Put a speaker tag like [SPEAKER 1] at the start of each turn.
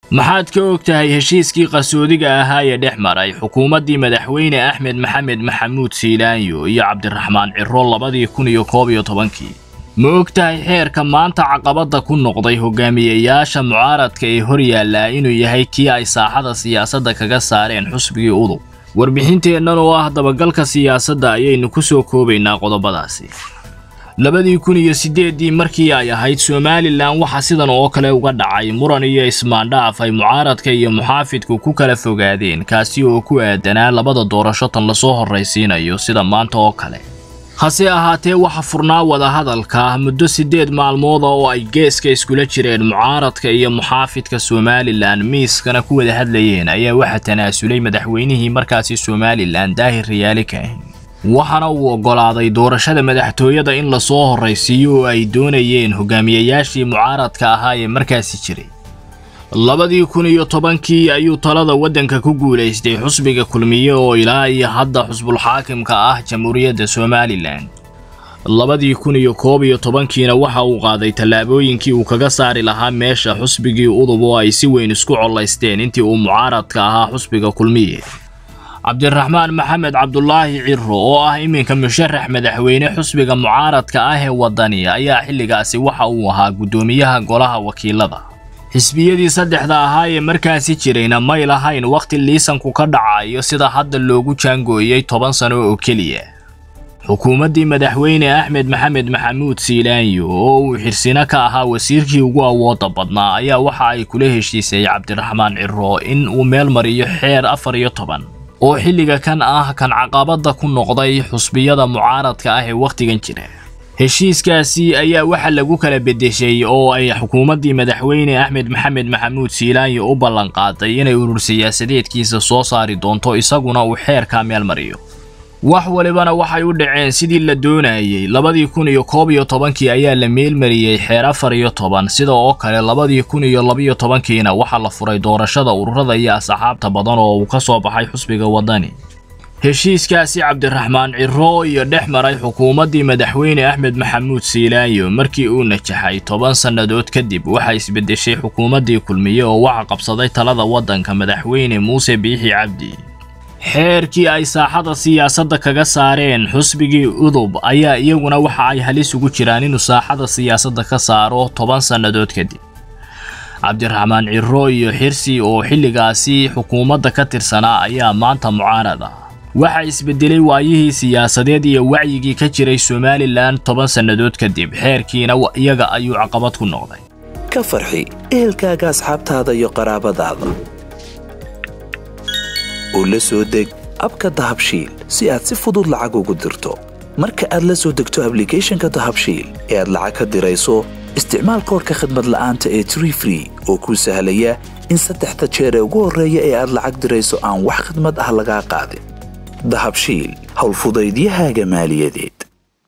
[SPEAKER 1] maxaad ka og tahay heshiiskii qasoodiga ahaa ee dhex maray xukuumaddii madaxweyne axmed maxamed maxamuud siilaanyo iyo cabdiraxmaan ciro labadii kun iyo koob iyo tobankii ma og tahay xeerka maanta caqabadda ku noqday hogaamiyeyaasha mucaaradka ee hor yaallaa inuu yahay kii ay saaxada siyaasadda kaga saareen xusbigii udub warbixinteennan oo ah dabagalka siyaasadda ayaynu ku soo koobaynaa qodobadaasi labadii kun iyo siddeeddii markii ay ahayd somalilan waxaa sidan oo kale uga dhacay muran iyo ismaandhaaf ay mucaaradka iyo muxaafidku ku kala fogaadeen kaasi oo ku aadanaa labada doorasho tan lasoo horraysiinayo sida maanta oo kale hase ahaatee waxa furnaa wadahadalka muddo siddeed maalmooda oo ay geeska iskula jireen mucaaradka iyo muxaafidka somalilan miiskana ku wada hadlayeen ayaa waxa tanaasulay madaxweynihii markaasi somalilan daahir riyaali kaahin waxaana uu oggolaaday doorashada madaxtooyada in lasoo horraysiiyo oo ay doonayeen hogaamiyeyaashii mucaaradka ahaa ee markaasi jiray labadii kun iyo tobankii ayuu talada waddanka ku guulaystay xusbiga kulmiye oo ilaa iyo hadda xusbulxaakimka ah jamhuuriyadda somalilan labadii kun iyo koob iyo tobankiina waxa uu qaaday tallaabooyinkii uu kaga saari lahaa meesha xusbigii udub oo ay si weyn isku collaysteen intii uu mucaaradka ahaa xusbiga kulmiye cabdiraxmaan maxamed cabdulaahi ciro oo ah iminka musharax madaxweyne xusbiga mucaaradka ah ee waddani ayaa xilligaasi waxa uu ahaa guddoomiyaha golaha wakiilada xisbiyadii saddexda ahaa ee markaasi jirayna may lahayn wakhti liisanku ka dhacayo sida hadda loogu jaangooyey toban sano oo keliya xukuumaddii madaxweyne axmed maxamed maxamuud siilaanyo oo uu xirsino ka ahaa wasiirkii ugu awoodda badnaa ayaa waxa ay kula heshiisay cabdiraxmaan ciro in uu meel mariyo xeer afar iyo toban oo xilliga kan ah kan caqabadda ku noqday xusbiyada mucaaradka ah ee wakhtigan jira heshiiskaasi ayaa waxa lagu kala beddeshay oo ay xukuumaddii madaxweyne axmed maxamed maxamuud siilaanyo u ballanqaaday inay urur siyaasadeedkiisa soo saari doonto isaguna uu xeerkaa meel mariyo wax walibana waxay u dhaceen sidii la doonayey labadii kun iyo koob iyo tobankii ayaa la meelmariyey xeer afar iyo toban sida oo kale labadii kun iyo labiyo tobankiina waxaa la furay doorashada ururada iyo asxaabta badan oo uu ka soo baxay xusbiga waddani heshiiskaasi cabdiraxmaan ciro iyo dhex maray xukuumaddii madaxweyne axmed maxamuud siilaanyo markii uu najaxay toban sannadood kadib waxaa isbeddeshay xukuumaddii kulmiye oo waxa qabsaday talada waddanka madaxweyne muuse biixi cabdi xeerkii ay saaxada siyaasadda kaga saareen xusbigii udub ayaa iyaguna waxa ay halis ugu jiraan inuu saaxada siyaasadda ka saaro toban sannadood kadib cabdiraxmaan ciro iyo xirsi oo xilligaasi xukuumadda ka tirsanaa ayaa maanta mucaarad ah waxaa isbedelay waayihii siyaasadeed iyo wacyigii ka jiray somalilan toban sannadood kadib xeerkiina iyaga ayuu caqabad ku noqday
[SPEAKER 2] ka farxi ehelkaaga asxaabtaada iyo qaraabadaada oo la soo deg abka dahabshiil si aad si fudud lacag ugu dirto marka aad la soo degto ablicathonka dahabshiil ee aad lacag ka dirayso isticmaal koorka khadmad la'aanta ee tree free oo kuu sahlaya in saddexda jeer ee ugu horreeya ee aad lacag dirayso aan wax khidmad ah lagaa qaadin dahabshiil howlfudaydiyahaaga maaliyadeed